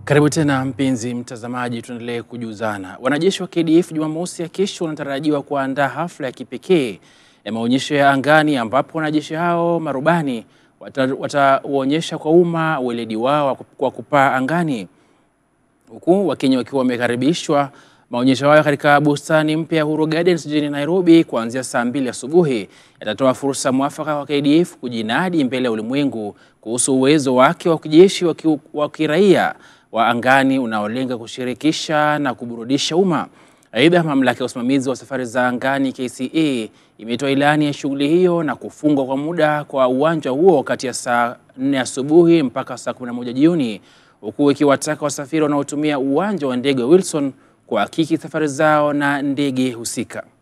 Karibu tena mpenzi mtazamaji, tuendelee kujuzana. Wanajeshi wa KDF Jumamosi ya kesho wanatarajiwa kuandaa hafla ya kipekee ya maonyesho ya angani ambapo wanajeshi hao marubani watauonyesha kwa umma weledi wao kwa kupaa angani, huku Wakenya wakiwa wamekaribishwa maonyesho hayo katika bustani mpya ya Uhuru Gardens jijini Nairobi kuanzia saa mbili asubuhi. Yatatoa fursa mwafaka kwa KDF kujinadi mbele ya ulimwengu kuhusu uwezo wake wa kijeshi wa kiraia wa angani unaolenga kushirikisha na kuburudisha umma. Aidha, mamlaka ya usimamizi wa safari za angani KCA imetoa ilani ya shughuli hiyo na kufungwa kwa muda kwa uwanja huo kati ya saa 4 asubuhi mpaka saa 11 jioni, huku ikiwataka wasafiri wanaotumia uwanja wa ndege wa Wilson kuhakiki safari zao na ndege husika.